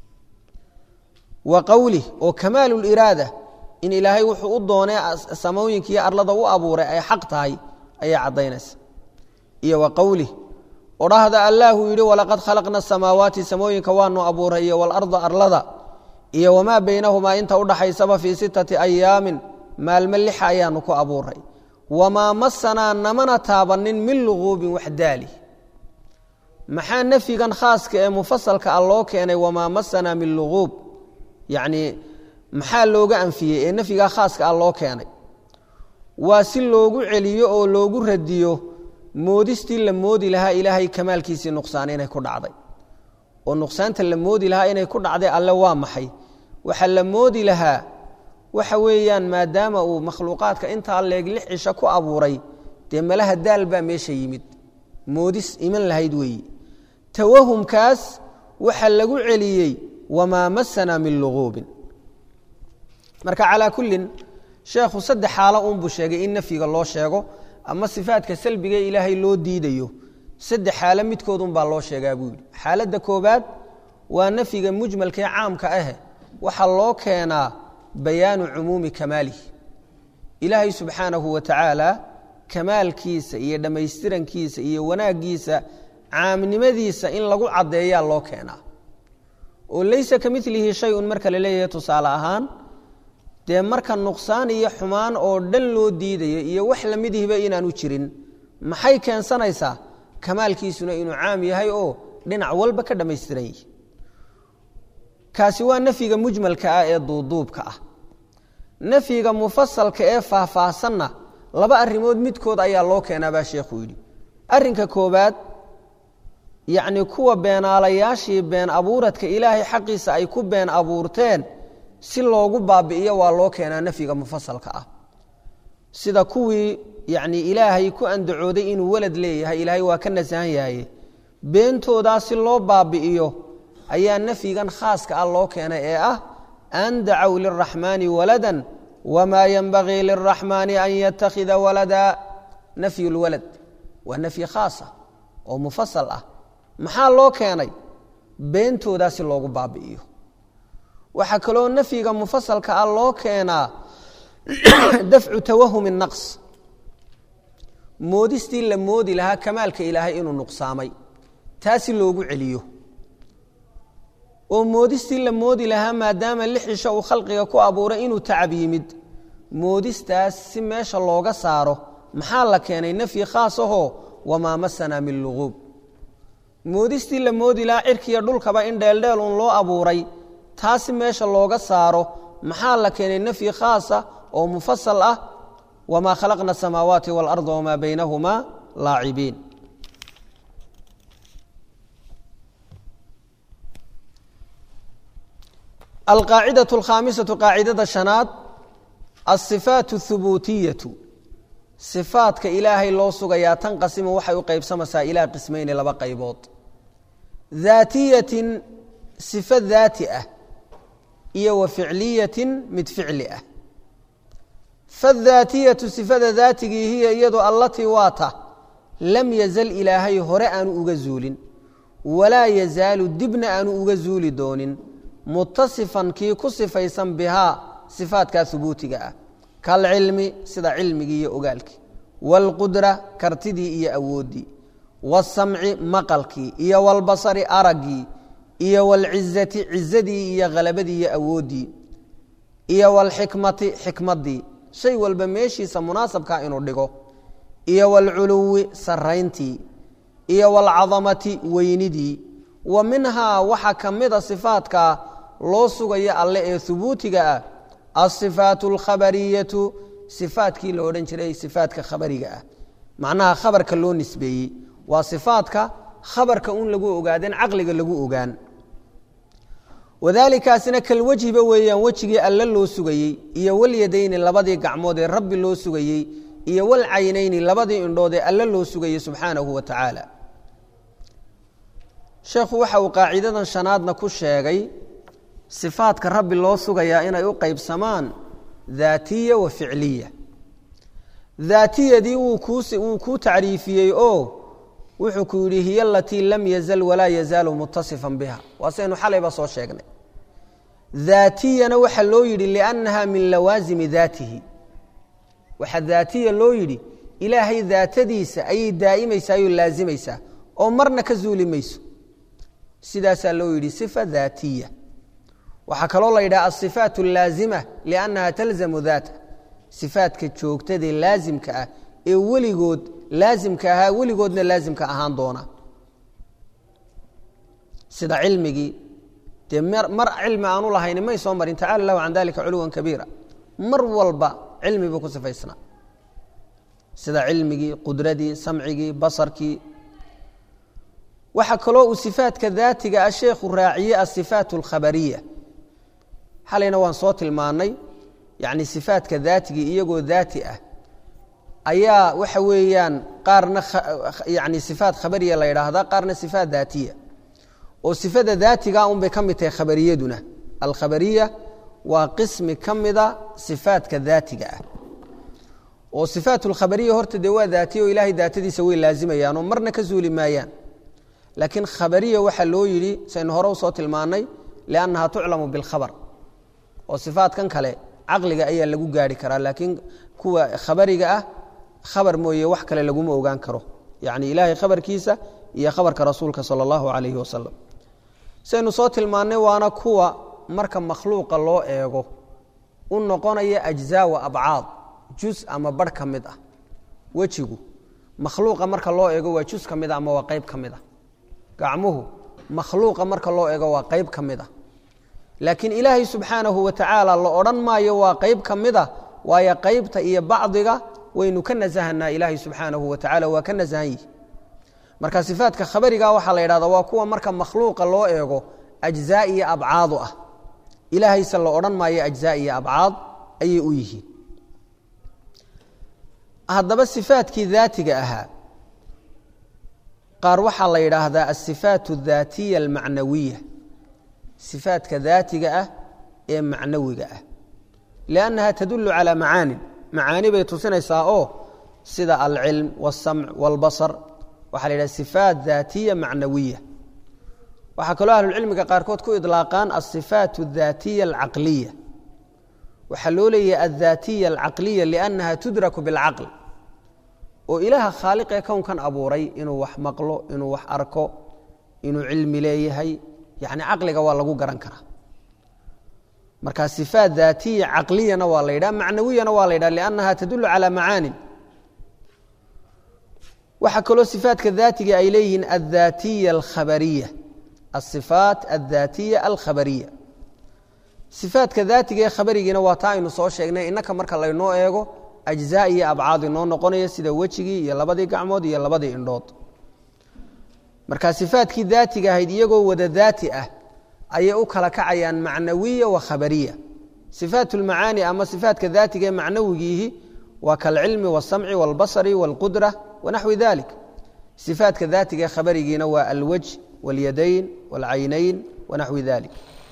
[SPEAKER 1] wa qowlih oo kamaaluliraada in ilaahay wuxuu u doonay samooyinka iyo arlada u abuuray ay xaq tahay ayaa caddaynaysa iyo wa qowlih odhahda allaahuu yidhi walaqad khalaqna asamaawaati samooyinka waanu abuuray iyo walarda arlada iyo wamaa baynahumaa inta udhaxaysaba fii sittati ayaamin maalmo lixa ayaanu ku abuuray wamaa masanaa namana taabanin min luquubin wax daali maxaa nafyigan khaaska ee mufasalka ah loo keenay wamaa masanaa min luquub yacnii maxaa looga anfiyey ee nafyigaa khaaska ah loo keenay waa si loogu celiyo oo loogu radiyo moodistii la moodi lahaa ilaahay kamaalkiisii nuqsaan inay ku dhacday oo nuqsaanta la moodi lahaa inay ku dhacday alle waa maxay waxaa la moodi lahaa waxa weeyaan maadaama uu makhluuqaadka intaa leeg lix cisho ku abuuray dee malaha daal baa meesha yimid moodis iman lahayd weeyi tawahumkaas waxa lagu celiyey wamaa masanaa min luquubin marka calaa kullin sheekhu saddex xaalo uunbuu sheegay in nafyiga loo sheego ama sifaadka salbiga ilaahay loo diidayo saddex xaalo midkoodunbaa loo sheegaa buu yidhi xaaladda koobaad waa nafyiga mujmalkaee caamka ah waxaa loo keenaa bayaanu cumuumi kamaalihi ilaahay subxaanahu wa tacaala kamaalkiisa iyo dhammaystirankiisa iyo wanaaggiisa caamnimadiisa in lagu caddeeyaa loo keenaa oo laysa ka milihi shay-un marka la leeyahay tusaale ahaan dee marka nuqsaan iyo xumaan oo dhan loo diidayo iyo wax lamidihiba inaanu jirin maxay keensanaysaa kamaalkiisuna inuu caam yahay oo dhinac walba ka dhammaystiran yihi kaasi waa nafyiga mujmalka ah ee duuduubka ah nafyiga mufasalka ee faahfaahsanna laba arrimood midkood ayaa loo keenaa baa sheekhuu yidhi arrinka koobaad yacni kuwa beenaalayaashii been abuuradka ilaahay xaqiisa ay ku been abuurteen si loogu baabi'iyo waa loo keenaa nafyiga mufasalka ah sida kuwii yacni ilaahay ku andacooday inuu walad leeyahay ilaahay waa ka nasahan yahaye beentoodaa si loo baabi'iyo ayaa nafyigan khaaska ah loo keenay ee ah an dacow liraxmaani waladan wamaa yenbagii liraxmaani an yattakhida walada nafyu lwalad waa nafyi khaasa oo mufasal ah maxaa loo keenay beentoodaa si loogu baabi'iyo waxaa kaloo nafyiga mufasalka ah loo keenaa dafcu tawahumi naqs moodistii la moodi lahaa kamaalka ilaahay inuu nuqsaamay taasi loogu celiyo oo moodistii la moodi lahaa maadaama lixisha uu khalqiga ku abuuray inuu tacab yimid moodistaas si meesha looga saaro maxaa la keenay nafyi khaas ahoo wamaa masanaa min luquub moodistii la moodi lahaa cirkiiyo dhulkaba in dheeldheel uun loo abuuray taasi meesha looga saaro maxaa la keenay nafyi khaasa oo mufasal ah wamaa khalaqna asamaawaati waalarda wamaa baynahumaa laacibiin alqaacidatu alkhaamisatu qaacidada shanaad alsifaat اhubuutiyatu sifaadka ilaahay loo sugayaa tanqasimu waxay u qaybsamaysaa ilaa qismayni laba qaybood daatiyatin sifo daati ah iyo wa ficliyatin mid ficli ah fadaatiyatu sifada daatigii hiya iyadu allatii waata lam yazal ilaahay hore aanu uga zuulin walaa yazaalu dibna aanu uga zuuli doonin mutasifan kii ku sifaysan bihaa sifaadkaa hubuutiga ah kalcilmi sida cilmigii iyo ogaalkii wاlqudra kartidii iyo awooddii wاsamci maqalkii iyo wاlbasari araggii iyo wاlcizati cizadii iyo halabadii iyo awooddii iyo wاlxikmati xikmaddii shay walba meeshiisa munaasabkaa inuu dhigo iyo wاlculuwi sarayntii iyo wاlcadamati weynidii wa minhaa waxaa ka mida sifaadka loo sugaya alle ee hubuutiga ah alsifaat alkhabariyatu sifaadkii la odhan jiray sifaadka khabariga ah macnaha khabarka loo nisbeeyey waa sifaadka khabarka un lagu ogaadeen caqliga lagu ogaan wadaalikaasina kalwejhiba weeyaan wejigii alle loo sugayey iyo walyadayni labadii gacmood ee rabbi loo sugayey iyo walcaynayni labadii indhood ee alle loo sugayey subxaanahu wa tacaala sheekhu waxa uu qaacidadan shanaadna ku sheegay sifaadka rabbi loo sugayaa inay u qaybsamaan daatiya wa ficliya daatiyadii wuu wuu kuu tacriifiyey oo wuxuu ku yidhi hiya alatii lam yazal walaa yazaalu mutasifan biha waa saynu xalayba soo sheegnay daatiyana waxaa loo yidhi liannaha min lawaasimi daatihi waxaa daatiya loo yidhi ilaahay daatadiisa ayay daa'imaysaa oo laasimaysaa oo marna ka zuuli mayso sidaasaa loo yidhi sifa daatiya waxaa kaloo la yidhaha asifaat allaazima liannaha talzamu daata sifaadka joogtadee laasimka ah ee weligood laasimka ahaa weligoodna laasimka ahaan doona sida cilmigii dee mar cilmi aanu lahayni may soo marin tacala lahu can dalika culuwan kabiira mar walba cilmi buu ku sifaysnaa sida cilmigii qudradii samcigii basarkii waxaa kaloo uu sifaadka daatiga ah sheekhu raaciyey asifaat alkhabariya xalayna waan soo tilmaannay yacni sifaadka daatigii iyagoo daati ah ayaa waxa weeyaan qaarna yani sifaat khabariya la yidhaahdaa qaarna sifaat daatiya oo sifada daatiga un bay ka mid tahay khabariyaduna alkhabariya waa qismi ka mida sifaadka daatiga ah oo sifaat lkhabariya horta dee waa daatiya oo ilaahay daatadiisa way laazimayaan oo marna ka zuuli maayaan laakiin khabariya waxaa loo yidhi saynu hore usoo tilmaannay liannaha tuclamu bilkhabar oo sifaatkan kale caqliga ayaa lagu gaari karaa laakiin kuwa khabariga ah khabar mooye wax kale laguma ogaan karo yacni ilaahay khabarkiisa iyo khabarka rasuulka sala allahu calayhi wasalam saynu soo tilmaannay waana kuwa marka makhluuqa loo eego u noqonaya ajzaa wa abcaad jus ama barh ka mid ah wejigu makhluuqa marka loo eego waa jus ka mid a ama waa qayb ka mid ah gacmuhu makhluuqa marka loo eego waa qayb ka mid ah laakiin ilaahay subxaanahu wa tacaala la odhan maayo waa qayb ka mid a waayo qaybta iyo bacdiga waynu ka nasahanaa ilaahay subxaanahu wa tacala waa ka nasahan yihi marka sifaatka khabariga waxaa la yidhahda waa kuwa marka makhluuqa loo eego ajzaa iyo abcaadu ah ilaahayse la odhan maayo ajzaa iyo abcaad ayay u yihiin haddaba sifaatkii daatiga ahaa qaar waxaa la yidhaahdaa asifaat اdaatiya almacnawiya sifaatka daatiga ah ee macnawiga ah liannaha tadulu calaa macaanin macaani bay tusinaysaa oo sida alcilm wاsamc wاlbasar waxaa la yidhaha sifaat daatiya macnawiya waxaa kaloo ahlucilmiga qaarkood ku idlaaqaan asifaat اdaatiya alcaqliya waxaa loo leeyahay aldaatiya alcaqliya liannaha tudraku biاlcaql oo ilaaha khaaliqee kownkan abuuray inuu wax maqlo inuu wax arko inuu cilmi leeyahay yani caqliga waa lagu garan karaa marka sifaat daatiya caqliyana waa la yidhaha macnawiyana waa la yidhaha liannaha tadulu calaa macaanin waxaa kaloo sifaatka daatiga ay leeyihiin aldaatiya alkhabariya asifaat aldaatiya alkhabariya sifaatka daatiga ee khabarigiina waa taa aynu soo sheegnay innaka marka laynoo eego ajzaa iyo abcaad inoo noqonaya sida wejigii iyo labadii gacmood iyo labadii indhood marka sifaatkii daatiga ahayd iyagoo wada daati ah ayay u kala kacayaan macnawiya wa khabariya sifaat lmacaani ama sifaatka daatiga ee macnawigiihi waa kalcilmi wاsamci wاlbasri wاlqudra wanaxwi dalik sifaatka daatiga ee khabarigiina waa alwajh wاlyadayn wاlcaynayn wanaxwi dalik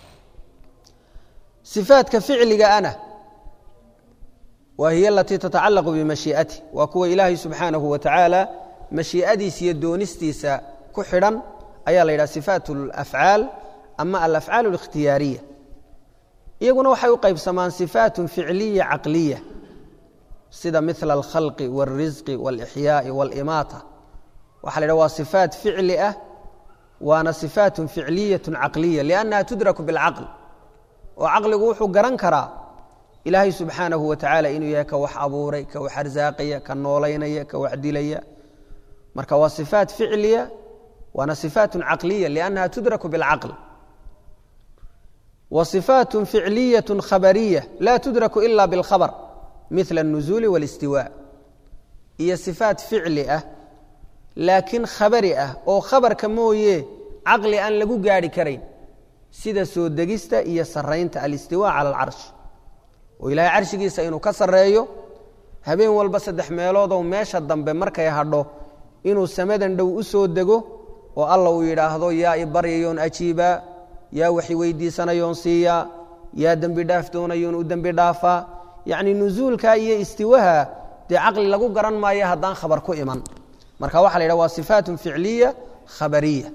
[SPEAKER 1] sifaatka ficliga ana wa hiy alatii tatacalaqu bimashii'ati waa kuwa ilaahay subxaanahu wa tacaala mashii'adiisa iyo doonistiisa ku xidhan ayaa la yidhaha sifaat alafcaal ama alafcaal اlikhtiyaariya iyaguna waxay u qaybsamaan sifaat ficliya caqliya sida mila alkhalqi wاlrisqi wاlixyaaءi wاlimaata waxa la yidhaha waa sifaat ficli ah waana sifaat ficliyaة caqliya liannaha tudraku biاlcaql oo caqligu wuxuu garan karaa ilaahay subxaanahu wa tacaala inuu yahay ka wax abuuray ka wax arsaaqaya ka noolaynaya ka wax dilaya marka waa sifaat ficliya waana sifaat caqliya liannaha tudraku biاlcaql wa sifaat ficliyaة khabariya la tudraku ila biاlkhabr mila الnuzuuli wاlistiwaa iyo sifaat ficli ah laakiin khabari ah oo khabarka mooye caqli aan lagu gaarhi karayn sida soo degista iyo saraynta alistiwa cala alcarsh oo ilaahay carshigiisa inuu ka sarreeyo habeen walba saddex meeloodoo meesha dambe markay hadho inuu samadan dhow u soo dego oo alla uu yidhaahdo yaa i baryayoon ajiibaa yaa waxi weydiisanayoon siiyaa yaa dembi dhaaf doonayoon u dembi dhaafaa yacni nusuulka iyo istiwaha dee caqli lagu garan maayo haddaan khabar ku iman marka waxa la yidhaha waa sifaatun ficliya khabariya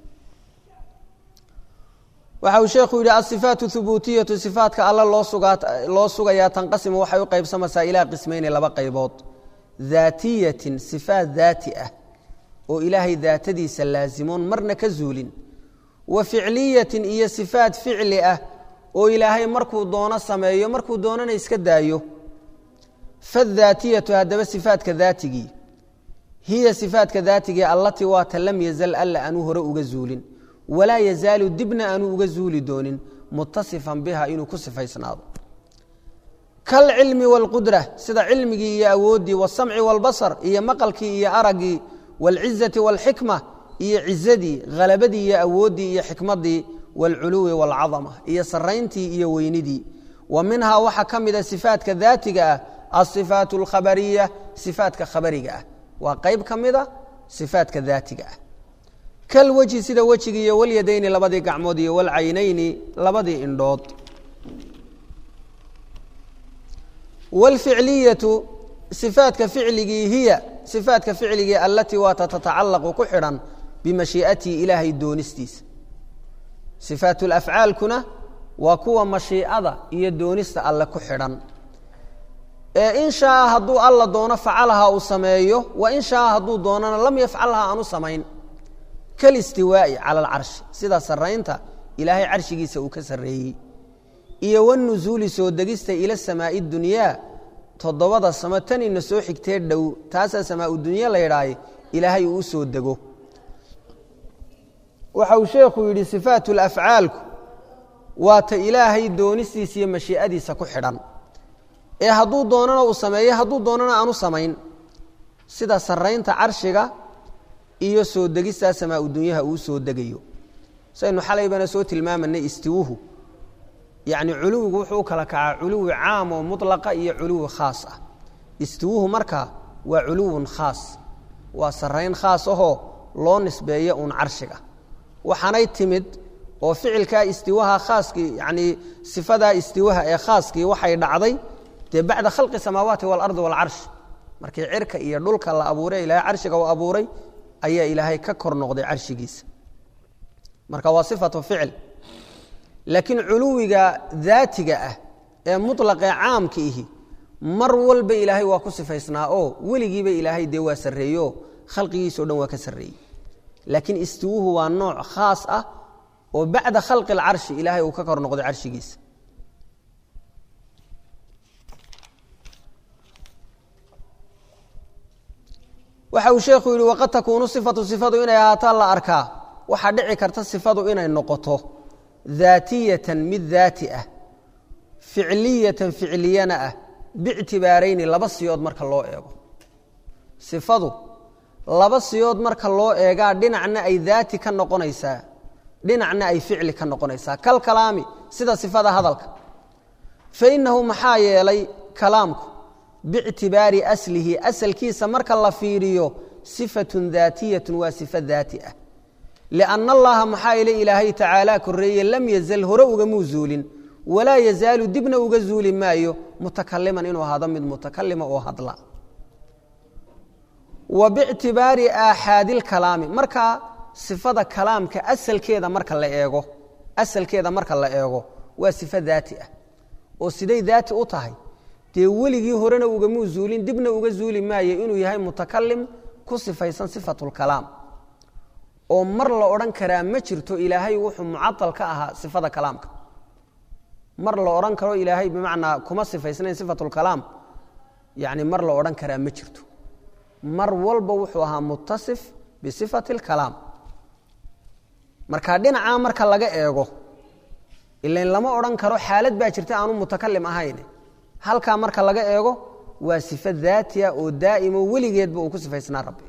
[SPEAKER 1] waxa uu sheekhu yidhi asifaat hubuutiyatu sifaatka alla loo sugayaa tanqasimu waxay u qaybsamaysaa ilaa qismayni laba qaybood daatiyatin sifaat daati ah oo ilaahay daatadiisa laasimoon marna ka zuulin wa ficliyatin iyo sifaat ficli ah oo ilaahay markuu doono sameeyo markuu doonana iska daayo fadaatiyatu haddaba sifaatka daatigii hiya sifaatka daatigii allatii waata lam yazal alla aanu hore uga zuulin walaa yazaalu dibna aanu uga zuuli doonin mutasifan biha inuu ku sifaysnaado kalcilmi wاlqudra sida cilmigii iyo awooddii wasamci wاlbasar iyo maqalkii iyo araggii wاlcizati wاlxikma iyo cizadii halabadii iyo awooddii iyo xikmadii wاlculuwi wاlcadama iyo sarayntii iyo weynidii wa minhaa waxaa ka mida sifaatka daatiga ah asifaat اlkhabariya sifaatka khabariga ah waa qayb ka mida sifaatka daatiga ah kalwejhi sida wejigi iyo walyadayni labadii gacmood iyo walcaynayni labadii indhood wاlficliyatu sifaatka ficligii hiya sifaatka ficligii alatii waata tatacalaqu ku xidhan bimashii'atihi ilaahay doonistiisa sifaat lafcaalkuna waa kuwa mashiicada iyo doonista alle ku xidhan ee in shaaa hadduu alla doono facalaha uu sameeyo wa in shaaa hadduu doonana lam yafcalha aanu samayn kalistiwaa'i cala alcarshi sida saraynta ilaahay carshigiisa uu ka sarreeyey iyo wanusuuli soo degista ila samaa'i dunyaa toddobada samo tanina soo xigtee dhow taasaa samaau dunya la yidhaahay ilaahay uu u soo dego waxa uu sheekhu yidhi sifaatu lafcaalku waa ta ilaahay doonistiisa iyo mashii'adiisa ku xidhan ee hadduu doonana uu sameeyo hadduu doonana aanu samayn sida saraynta carshiga iyo soo degistaa samaa dunyaha uu soo degayo saynu xalaybana soo tilmaamanay istiwuhu yacni culuwigu wuxuu u kala kacaa culuwi caam oo mutlaqa iyo culuwi khaas ah istiwuhu markaa waa culuwun khaas waa sarrayn khaas ahoo loo nisbeeyo uun carshiga waxaanay timid oo ficilkaa istiwaha khaaskii yacnii sifadaa istiwaha ee khaaskii waxay dhacday dee bacda khalqi samaawaati waalardi waalcarsh markii cirka iyo dhulka la abuuray ilaahay carshiga uu abuuray ayaa ilaahay ka kor noqday carshigiisa marka waa sifatu ficil laakiin culuwiga daatiga ah ee muطlaqee caamka ihi mar walba ilaahay waa ku sifaysnaa oo weligiiba ilaahay dee waa sarreeyeoo khalqigiisao dhan waa ka sarreeyey laakiin istiwuhu waa nooc khaas ah oo bacda khalqi اlcarshi ilaahay uu ka kor noqday carshigiisa waxa uu sheekhu yihi waqad takuunu sifatu sifadu inay ahaataa la arkaa waxaa dhici karta sifadu inay noqoto daatiyatan mid daati ah ficliyatan ficliyana ah bictibaarayni laba siyood marka loo eego sifadu laba siyood marka loo eegaa dhinacna ay daati ka noqonaysaa dhinacna ay ficli ka noqonaysaa kal kalaami sida sifada hadalka fa innahu maxaa yeelay kalaamku bictibaari aslihi asalkiisa marka la fiiriyo sifatun daatiyatun waa sifo daati ah lianna allaha maxaa ile ilaahay tacaala korreeye lam yazal hore ugamuu zuulin walaa yazaalu dibna uga zuuli maayo mutakaliman inuu ahaado mid mutakalima oo hadla wa bictibaari aaxaadilkalaami marka sifada kalaamka asalkeeda marka la eego asalkeeda marka la eego waa sifo daati ah oo siday daati u tahay dee weligii horena ugamuu zuulin dibna uga zuuli maayo inuu yahay mutakalim ku sifaysan sifatulkalaam oo mar la odhan karaa ma jirto ilaahay wuxuu mucaal ka ahaa sifada kalaamka mar la odhan karo ilaahay bimacnaa kuma sifaysnayn sifatulkalaam yani mar la odhan karaa ma jirto mar walba wuxuu ahaa mutasif bisifati اlkalaam marka dhinacaa marka laga eego ilan lama odhan karo xaalad baa jirta aanu mutakalim ahayn halkaa marka laga eego waa sifo daatiya oo daa'imo weligeedba uu ku sifaysnaa rabbi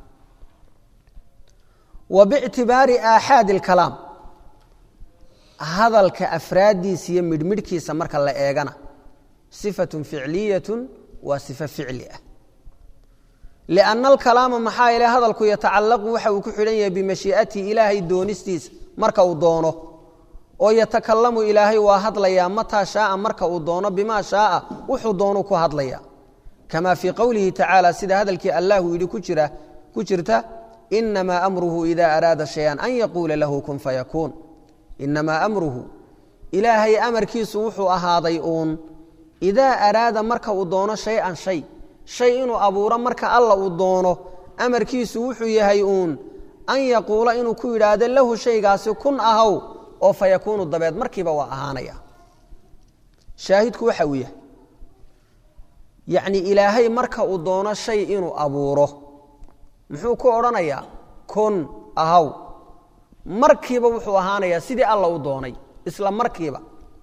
[SPEAKER 1] wa bictibaari aaxaadi اlkalaam hadalka afraaddiisa iyo midhmidhkiisa marka la eegana sifatun ficliyatun waa sifo ficli ah lianna alkalaama maxaa yeele hadalku yatacallaqu waxa uu ku xidhan yahay bimashii'atihi ilaahay doonistiisa marka uu doono oo yatakalamu ilaahay waa hadlayaa mataa shaaa marka uu doono bimaa shaaa wuxuu doonuu ku hadlaya kama fii qowlihi tacaala sida hadalkii allahu yidhi ku jira ku jirta inamaa amruhu ida araada shayan an yaquula lahu kun fayakuun inamaa amruhu ilaahay amarkiisu wuxuu ahaaday uun idaa araada marka uu doono shay-an shay shay inuu abuuro marka alla uu doono amarkiisu wuxuu yahay uun an yaquula inuu ku yidhaahdo lahu shaygaasi kun ahaw oo fa yakuunu dabeed markiiba waa ahaanaya shaahidku waxa uu yahay yacni ilaahay marka uu doono shay inuu abuuro muxuu ku odhanayaa kun ahaw markiiba wuxuu ahaanayaa sidii alla u doonay isla markiiba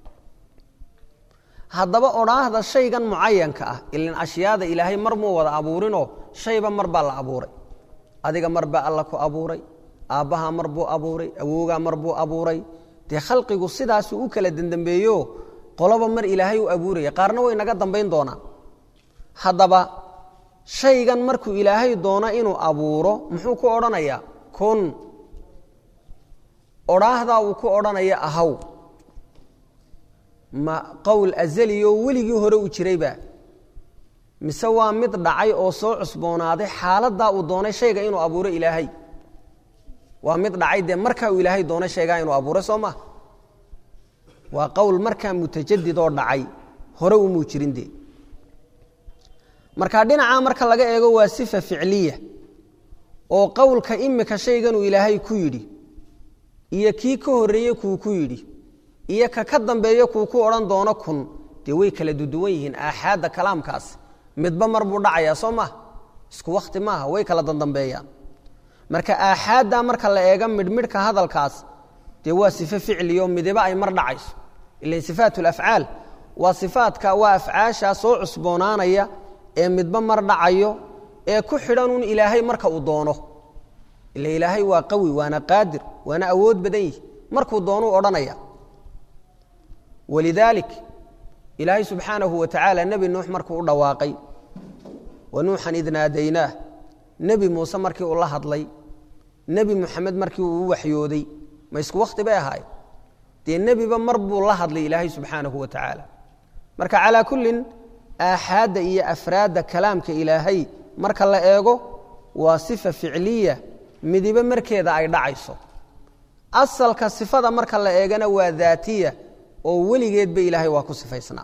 [SPEAKER 1] haddaba odhaahda shaygan mucayanka ah ilan ashyaada ilaahay mar muu wada abuurinoo shayba mar baa la abuuray adiga mar baa alla ku abuuray aabbahaa mar buu abuuray awoogaa mar buu abuuray dee khalqigu sidaasuu u kala dendambeeyo qoloba mar ilaahay u abuuraya qaarna way naga dambayn doonaan haddaba shaygan markuu ilaahay doono inuu abuuro muxuu ku odhanayaa kun odhaahdaa uu ku odhanaya ahaw ma qowl azaliyo weligii hore u jirayba mise waa mid dhacay oo soo cusboonaaday xaaladdaa uu doonay shayga inuu abuuro ilaahay waa mid dhacay dee markaa uu ilaahay doonay shaygaa inuu abuuray soo maa waa qowl markaa mutajadid oo dhacay hore umuu jirin dee marka dhinacaa marka laga eego waa sifa ficliya oo qowlka imika shayganuu ilaahay ku yidhi iyo kii ka horreeye kuu ku yidhi iyo ka ka dambeeye kuu ku odhan doono kun dee way kala duduwan yihiin aaxaadda kalaamkaas midba mar buu dhacayaa soo maaha isku wakhti maaha way kala dandambeeyaan marka aaxaaddaa marka la eega midhmidhka hadalkaas dee waa sifo ficliyo midiba ay mar dhacayso ilan sifaat lafcaal waa sifaadka waa afcaashaa soo cusboonaanaya ee midba mar dhacayo ee ku xidhanuun ilaahay marka uu doono ila ilaahay waa qawi waana qaadir waana awood badan yihi markuu doonuu odhanaya walidaalik ilaahay subxaanahu wa tacaala nebi nuux markuu u dhawaaqay wa nuuxan id naadaynaah nebi muuse markii uu la hadlay nebi muxamed markii uu u waxyooday ma isku wakhti bay ahaay dee nebiba mar buu la hadlay ilaahay subxaanahu wa tacaala marka calaa kullin aaxaadda iyo afraadda kalaamka ilaahay marka la eego waa sifa ficliya midibo markeeda ay dhacayso asalka sifada marka la eegana waa daatiya oo weligeedba ilaahay waa ku sifaysnaa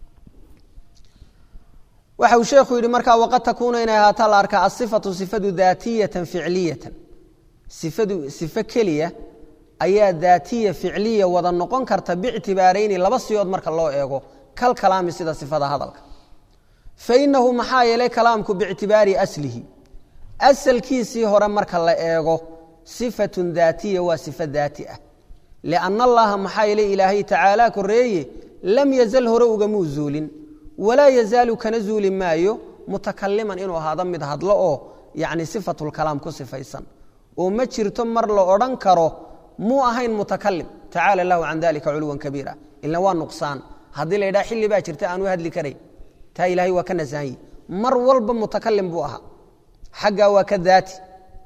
[SPEAKER 1] waxa uu sheekhu yidhi markaa waqad takuunu inay ahaataa la arkaa asifatu sifadu daatiyatan ficliyatan sifadu sifo keliya ayaa daatiya ficliya wada noqon karta bictibaarayni laba siyood marka loo eego kal kalaami sida sifada hadalka fainahu maxaa yeelay kalaamku biictibaari aslihi asalkiisii hore marka la eego sifatun daatiya waa sifo daati ah lianna allaha maxaa yeelay ilaahay tacaala koreeye lam yazal hore ugamuu zuulin walaa yazaalu kana zuuli maayo mutakaliman inuu ahaado mid hadlo oo yani sifatulkalaam ku sifaysan oo ma jirto mar la odhan karo muu ahayn mutakalim tacaala lahu can dalika culuwan kabiira ila waa nuqsaan haddii la ydhaha xilli baa jirta aan u hadli karayn taa ilahay waa ka nasahanyi mar walba mutakalim buu ahaa xaggaa waa ka daati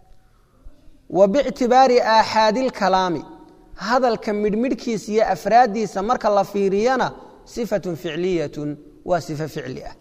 [SPEAKER 1] wa bictibaari aaxaadi lkalaami hadalka midhmidhkiisa iyo afraaddiisa marka la fiiriyana sifatun ficliyatun waa sifo ficli ah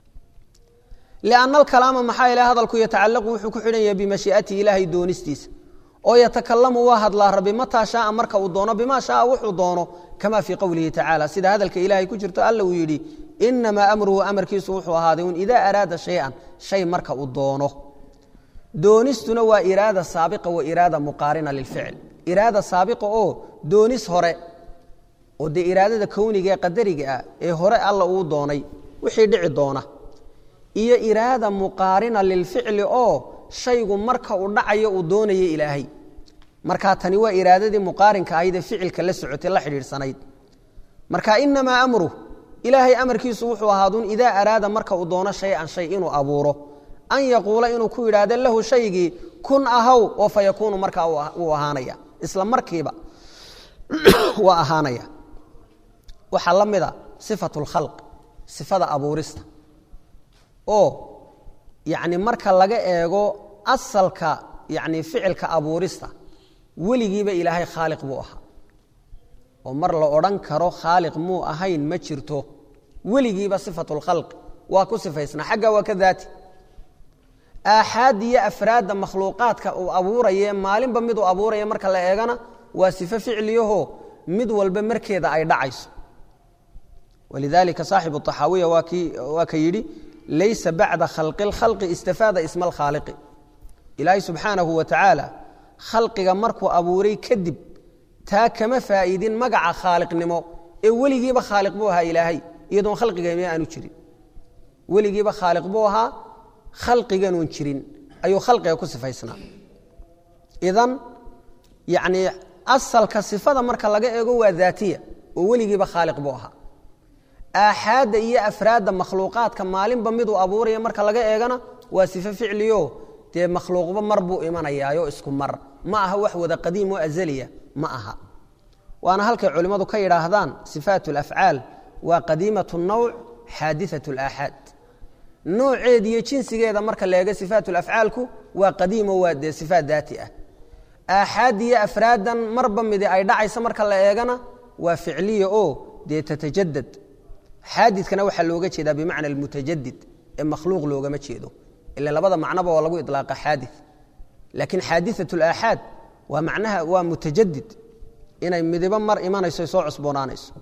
[SPEAKER 1] lianna alkalaama maxaa ilahay hadalku yatacallaqu wuxuu ku xidhan yahay bimashii'atihi ilaahay doonistiisa oo yatakalamu waa hadlaa rabbi mataa shaaa marka uu doono bimaa shaaa wuxuu doono kama fii qowlihi tacaala sida hadalka ilaahay ku jirto alla uu yidhi inamaa amruhu amarkiisu wuxuu ahaaday un idaa araada shay-an shay marka uu doono doonistuna waa iraada saabiqa wa iraada muqaarina lilficl iraada saabiqa oo doonis hore oo dee iraadada kowniga ee qadariga ah ee hore alla uu doonay wixii dhici doona iyo iraada muqaarina lilficli oo shaygu marka uu dhacayo uu doonaya ilaahay markaa tani waa iraadadii muqaarinka ahaydee ficilka la socotay la xidhiidhsanayd marka inamaa amruh ilaahay amarkiisu wuxuu ahaadun idaa araada marka uu doono shay-an shay inuu abuuro an yaquula inuu ku yidhaahdo lahu shaygii kun ahaw oo fa yakuunu markaa uu ahaanaya isla markiiba waa ahaanaya waxaa la mida sifatu lkhalq sifada abuurista oo yacni marka laga eego asalka yacni ficilka abuurista weligiiba ilaahay khaaliq buu ahaa oo mar la odhan karo khaaliq muu ahayn ma jirto weligiiba sifatu lkhalq waa ku sifaysnaa xagga waa ka daati aaxaad iyo afraadda makhluuqaadka uu abuuraye maalinba miduu abuuraya marka la eegana waa sifo ficliyaho mid walba markeeda ay dhacayso walidalika saaxibu طaxaawiya waa ka yidhi laysa bacda khalqi اlkhalqi istafaada isma alkhaaliqi ilaahay subxaanahu wa tacaala khalqiga markuu abuuray kadib taa kama faa'iidin magaca khaaliqnimo ee weligiiba khaaliq buu ahaa ilaahay iyadoon khalqigama aanu jirin weligiiba khaaliq buu ahaa khalqiganuun jirin ayuu khalqiga ku sifaysnaa idan yacnii asalka sifada marka laga eego waa daatiya oo weligiiba khaaliq buu ahaa aaxaadda iyo afraadda makhluuqaadka maalinba miduu abuuraya marka laga eegana waa sifo ficliyo dee makhluuqba mar buu imanayaayo isku mar ma aha wax wada qadiim oo azaliya ma aha waana halkay culimmadu ka yidhaahdaan sifaat alafcaal waa qadiimat nawc xaadiat alaaxaad nooceed iyo jinsigeeda marka la eego sifaat lafcaalku waa qadiimo waa dee sifaat daati ah aaxaad iyo afraadan marba midi ay dhacaysa marka la eegana waa ficliya oo dee tatajadad xaadidkana waxaa looga jeedaa bimacna almutajadid ee makhluuq loogama jeedo ila labada macnoba waa lagu ilaaqa xaadi laakiin xaadiat alaaxaad waa macnaha waa mutajadid inay midibo mar imanayso soo cusboonaanayso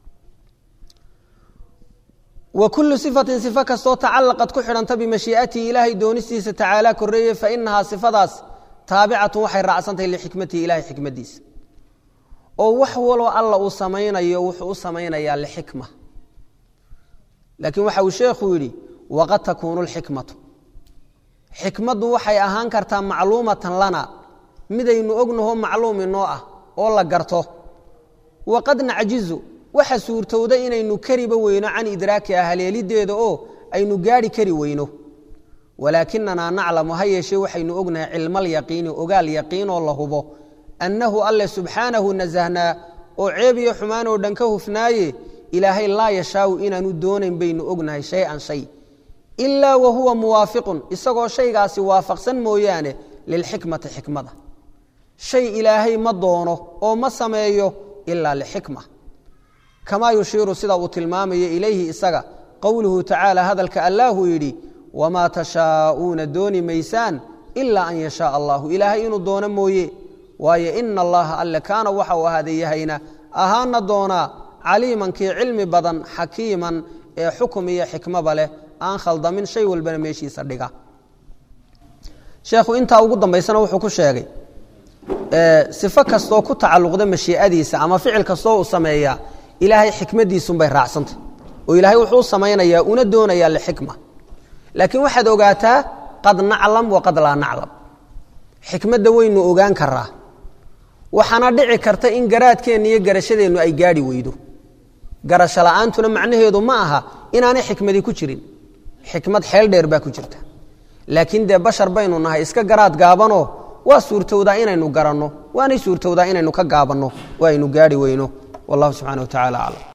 [SPEAKER 1] wkulu sifatin sifo kastoo tacalaqad ku xidhanta bimashii'atihi ilaahay doonistiisa tacaala koreeye fainahaa sifadaas taabicatun waxay raacsantahay lixikmatihi ilahay xikmadiisa oo wax waloo alla uu samaynayo wuxuu u samaynayaa lixikma laakiin waxa uu sheekhu yidhi waqad takuunu lxikmatu xikmaddu waxay ahaan kartaa macluumatan lana midaynu ognaho macluum inoo ah oo la garto waqad nacjizu waxa suurtowda inaynu kariba weyno can idraakiha haleelideeda oo aynu gaari kari weyno walaakinanaa naclamu ha yeeshee waxaynu ognahay cilmaalyaqiini ogaal yaqiinoo la hubo annahu alle subxaanahu nasahnaa oo ceeb iyo xumaan oo dhan ka hufnaaye ilaahay laa yashaau inaanu doonayn baynu ognahay shay-an shay ilaa wa huwa muwaafiqun isagoo shaygaasi waafaqsan mooyaane lilxikmati xikmada shay ilaahay ma doono oo ma sameeyo ilaa lixikma kamaa yushiiru sida uu tilmaamayo ilayhi isaga qowluhu tacaala hadalka allaahuu yidhi wamaa tashaa'uuna dooni maysaan ilaa an yashaaa allahu ilaahay inuu doono mooye waayo ina allaha alle kaana waxa uu ahaaday yahayna ahaana doonaa caliiman kii cilmi badan xakiiman ee xukum iyo xikmaba leh aan khaldamin shay walbana meeshiisa dhiga sheekhu intaa ugu dambaysana wuxuu ku sheegay sifo kastoo ku tacalluqda mashii'adiisa ama ficil kastoo uu sameeyaa ilaahay xikmadiisunbay raacsantah oo ilaahay wuxuu u samaynayaa una doonayaa lixikma laakiin waxaad ogaataa qad naclam wa qad laa naclam xikmadda waynu ogaan karaa waxaana dhici karta in garaadkeenna iyo garashadeennu ay gaadhi weydo garasho la'aantuna macnaheedu ma aha inaanay xikmadi ku jirin xikmad xeel dheer baa ku jirta laakiin dee bashar baynu nahay iska garaad gaabanoo waa suurtowdaa inaynu garanno waanay suurtowdaa inaynu ka gaabanno oo aynu gaadhi weyno wallahu subxana wa tacala aclam